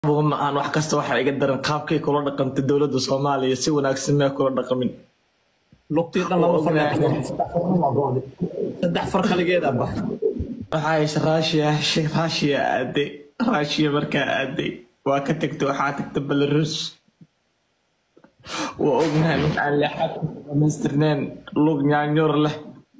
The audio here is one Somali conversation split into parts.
ma aan wax kasta waxaa iga daran qaabkay kula dhaqantay dowladda soomaaliya si wanaagsan mee kula dhaqamin lugtii dhan laba far saddex far kaligeeda bax waxaa hesha raashiya raashiya aaday raashiya markaa aaday waa ka tagtay waxaa tagtay belarus waa ognahay mid aan leexad dhamaystirneen lug nyaanyoor leh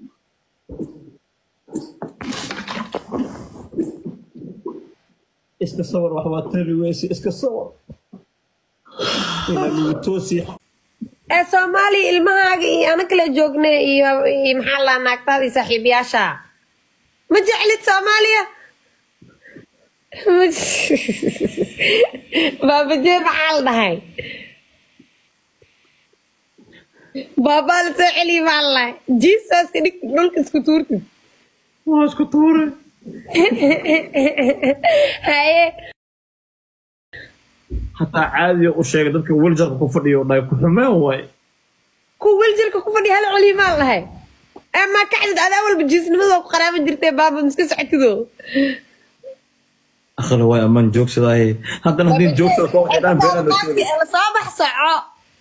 iska sawir wax waa tari weyse iska sawir inaad igu toosi ee soomaaliya ilmahaaga iyo ana kala joogne iyo iyo maxaa laa naagtaada iyo saaxiibayaasha ma jeclid soomaaliya baabajee maxaa la dhahay baabaa la soo celiya maxaa la dhahay jisaska dhig dhulka isku tuurtid waa isku tuure haye hataa caadiya u sheegay dadka weljarka ku fadhiyo dhahay ku xumeen waay kuwa weljirka ku fadhiya hala celiya maa la dhahay ee maa kacdid adaa walba jiisnimada ku qaraaban jirtee baaba miska socotido akhri waay amaan joogsadaaye haddana haddii joogsada koo xidhaan beenaa la sheegay soo bax soco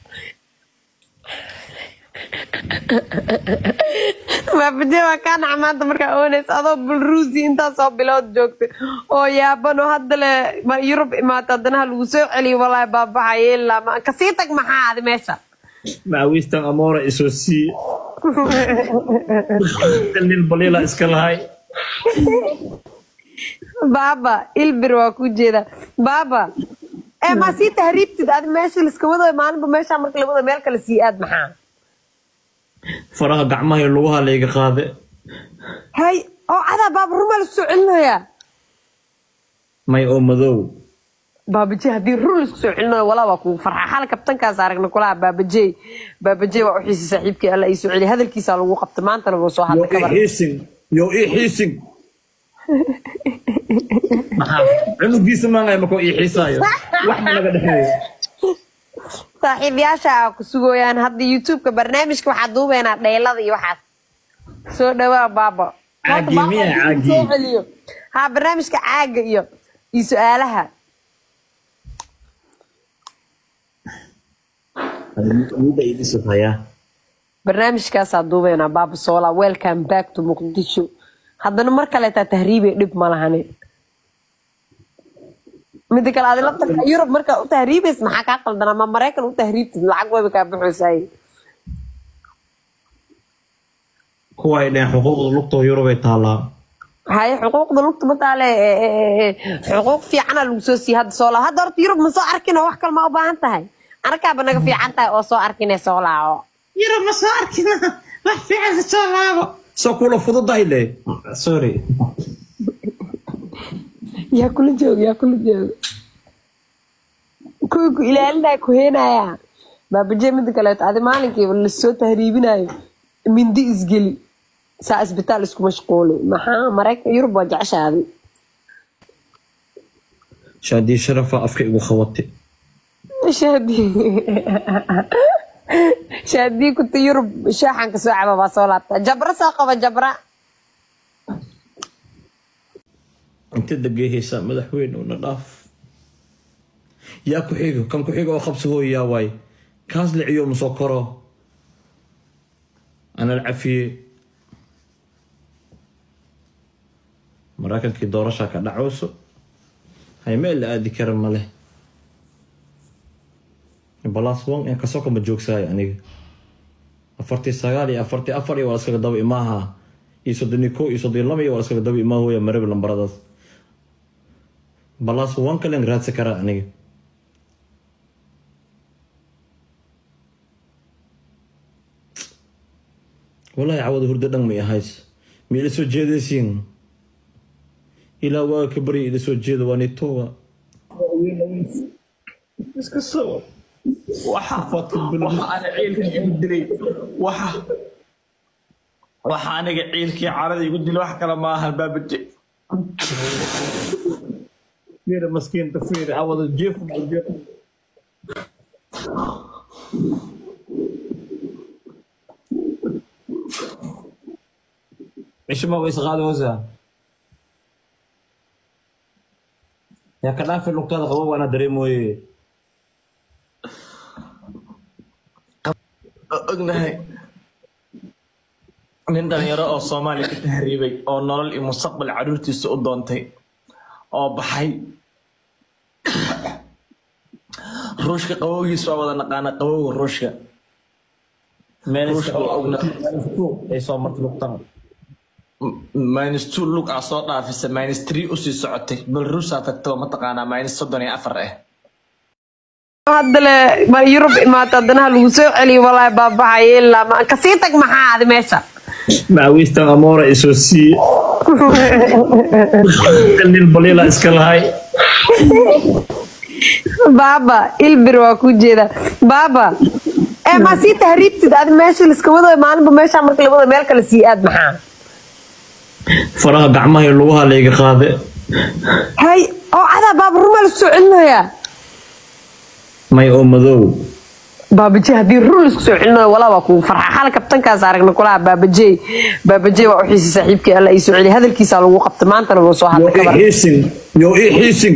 baabajee waa kaa naca maanta markaa ooneys adoo bulruusi intaa soo bilood joogta oo yaabanoo hadda le ma yurub imaata haddana ha lagu soo celiyo walaahi baabaxaye ilaa ma kasii tag maxaa adi meesha macawiistan amoora isoo siiye nin baliila iska lahay baaba ilbir waa ku jeeda baaba ee maa sii tahriibtid adi meesha liska wado maalinba meesha marka la wado meel kale sii aad maxaa faraha gacmaha iyo lugaha layga qaade hay oo cadaa baaba rumaa la soo celinayaa may oo madow baabaje haddii rur laisku soo celinayo walaa waa kugu farxa xal kabtankaas aragna kulaha baabajey baabajey waa u xiisay saaxiibkii alla ii soo celiya hadalkiisaa lagu qabta maantana wuu soo yo hadla ii kabar xiisin yo ii xiisin maxaa cunugiisa maangay markoo ii xiisaayo wax ma naga dhexeeyo saaxiibayaasha aa ku sugooyaan hadda youtubeka barnaamijka waxaa duubeynaa dheylada iyo waxaas soo dhawaa baaba Caagi Horta miyaa baaba caagi? soo celiyo ha barnaamijka caaga iyo iyo su-aalaha midda idisu hayaa barnaamijkaasaa duubeynaa baaba soola welcome back to muqdisho haddana mar kaleetaa tahriibay dhib ma lahani mida kale adi laftarka yurub markaa u tahriibays maxaa kaa qaldanaa ma maraykan u tahriibtid lacag wayba kaa baxoysaaye kuwa ay dhaheen xuquuqda lugtoo yurubay taallaa haye xuquuqda lugta mataale xuquuq fiicana lagu soo siiye hadda soo laaco hadda horta yurub ma soo arkin oo wax kale ma u baahan tahay anakaaba naga fiican tahay oo soo arkin ee soo laaco yurub ma soo arkina wax fiican ka soo laabo soo kula fududahay le sorry yaa kula jooga yaa kula jooga kuwii ku ilaalinaya ku heenaya baabaje mida kaleeto adi maalinkiiba lasoo tahriibinayo mindi isgeli saa isbitaal isku mashquuli maxaa maraykan yurub waa jeceshaaday shaadii sharafa afka igu khawatay shaadii shaadii kunta yurub shaaxan kasoo caba baa soo laabta jabra soo qaba jabra inta degehaysaa madaxweyne una dhaaf yaa ku xigo kan ku xigo oo qabsi hooyaa waay kaas liciyo ma soo koro ana la cafiye maraykankii doorashaa ka dhacooso hay meel la aadi kara ma leh balaas wan in kasoo kama joogsahay aniga afartii sagaal iyo afartii afar iyo waa iskaga daba imaaha iyo soddon iyo ko iyo soddon iyo laba iyo waa iskaga daba imaa hooya marebe lambaradaas balaas wan kalen raadsi karaa aniga walahi cawada hurdo dhan may ahays ma ila soo jeedaysiin ilaa waa ka barya ila soo jeeda waa nitowa iska soo waxa waxa ana ciilka igu dilay waxa waxa aniga ciilkii carada igu dilay wax kale ma ahan baabaje fiiri maskiinta fiiri cawada jeef jeef cishma way isqaadi hoosaa yaa ka dhaafi lugtaada qabo waana dareemooye ognahay nin dhalinyaro oo soomaaliya ka tahriibay oo nolol iyo mustaqbal caruurtiisa u doontay oo baxay ruushka qabowgiis waa wada naqaana qabowga ruushka ruushka waa ogna ay soo martay lugtaan minus two lug aa soo dhaafisa minus three usii socotay bal ruusaa tagtaba mataqaanaa minus soddon iyo afar ah haddale ma yurub imaata haddana ha lagu soo celiyo walaahi baabaxaya ilaa ma kasii tag maxaa aadi meesha macawiistan amoora isoo siiye nin baliila iska lahay baaba ilbir waa ku jeeda baaba ee ma sii tahriibtid adi meesha liska wado maalinba meesha marka la wado meel kale sii aad maxaa faraha gacmaha iyo lugaha layga qaade hay oo cadaa baaba rumaa la soo celinayaa may oo madow baabaje haddii run laisku soo celinayo walaa waa kugu farxa xal kabtankaas aragna kulaha baabaje baabaje waa uxiisi saaxiibkii alla ii soo celiya hadalkiisa lagu qabta maantana wuu soo yo hadla ii kabar xiisin yo ii xiisin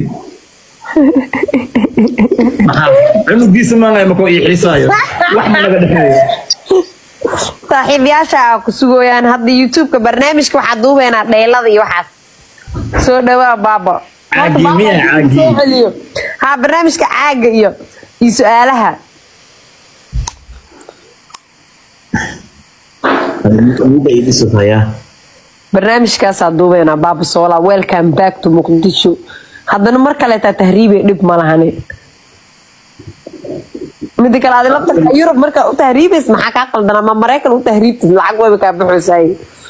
maxaa cunugiisa maangay makoo ii xiisaayo wax ma naga dhexeeyo saaxiibayaasha aa ku sugooyaan hadda youtubeka barnaamijka waxaa duubeynaa dheylada iyo waxaas soo dhawaa baaba Caagi, Baaba miyaa inuu caagi? soo celiyo. ha barnaamijka caaga iyo iyo su-aalaha Midda ii dhisayaa barnaamijkaasaa duubeynaa baaba soola welcome back to muqdisho haddana mar kaleetaa tahriibe dhib ma lahani mida kale adi laftarka yurub markaa u tahriibays maxaa kaa qaldanaa ma maraykan u tahriibtid lacag wayba kaa baxoysaaye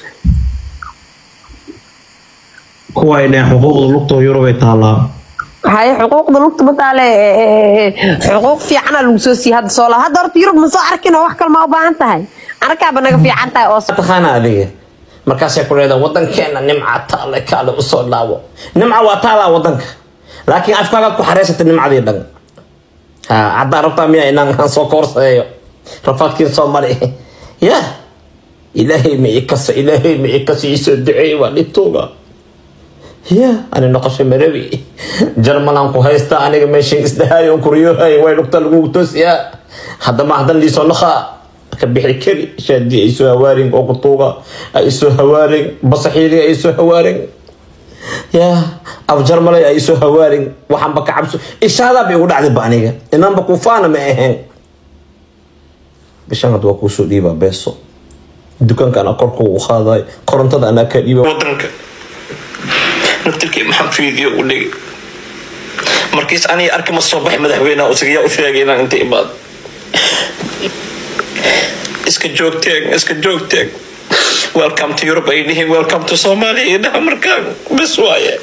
kuwa ay dhaheen xuquuqda lugtoo yurub ay taallaa haye xuquuqda lugta mataale xuquuq fiicana lagu soo siiye hadda soola hadda horta yurub ma soo arkin oo wax kale ma u baahan tahay arkaaba naga fiican tahay oo taqaana adiga markaasay ku leedahay wadankeena nimca taale kaale usoo dhaawo nimca waa taalaa wadanka laakiin afkaaga ku xareysata nimcadii dhan ha haddaa rabtaa miya inaan aan soo koorsadeeyo rafaadkiin soo mari ya ilaahay ma ikasa ilaahay ma ikasa isoo duceey waa dhibtooga ya ani noqosho marabi jarmalan ku haysta aniga meeshan isdhahaayo kuryohay way dhugta lagu toosiyaa haddama haddan liisoo naqaa ka bixi kari shaadii ay soo hawaarin oo kutuuga ay soo hawaarin basaxiiri ay soo hawaarin ya af jarmalay ay soo hawaarin waxaanba ka cabso ishaadaa bay ugu dhacday ba aniga inaanba kufaana ma ahayn bishan hadda waa kuusoo dhiibaa beeso dukaanka anaa korka u qaaday korontada anaa ka dhiiba wadanka naftirkii maxaan fiidiyo u dhigay markiis aniga arki ma soo baxay madaxweynaha usigayaa u sheegay inaan inta imaado iska joogteen iska joogteen welcome to europe ay dhihiin welcome to somalia iyo dhaha markaan bes waaye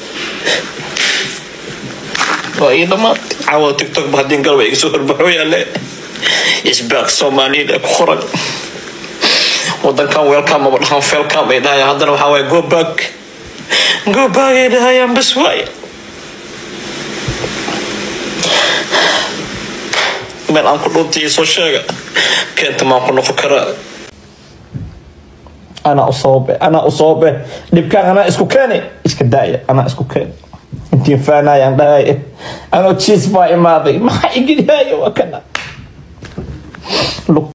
waa ii dhamaatay caawa tiktok ba haddii galba iga soo horbaxo yaale isbaaq soomaaliyada ku qoran wadankan welcome maba dhahan welcome ay dhahayaan haddana waxaa waaye go back go back ay dhahayaan bes waaye meel aan ku dhuntay soo sheega keenta maan ku noqon karaa anaa u sababe anaa u sababe dhibkaan anaa isku keeni iska daaya anaa isku keeni intiin faanayaan dhahay anoo jiis baa imaaday maxaa igidhaayo waa kana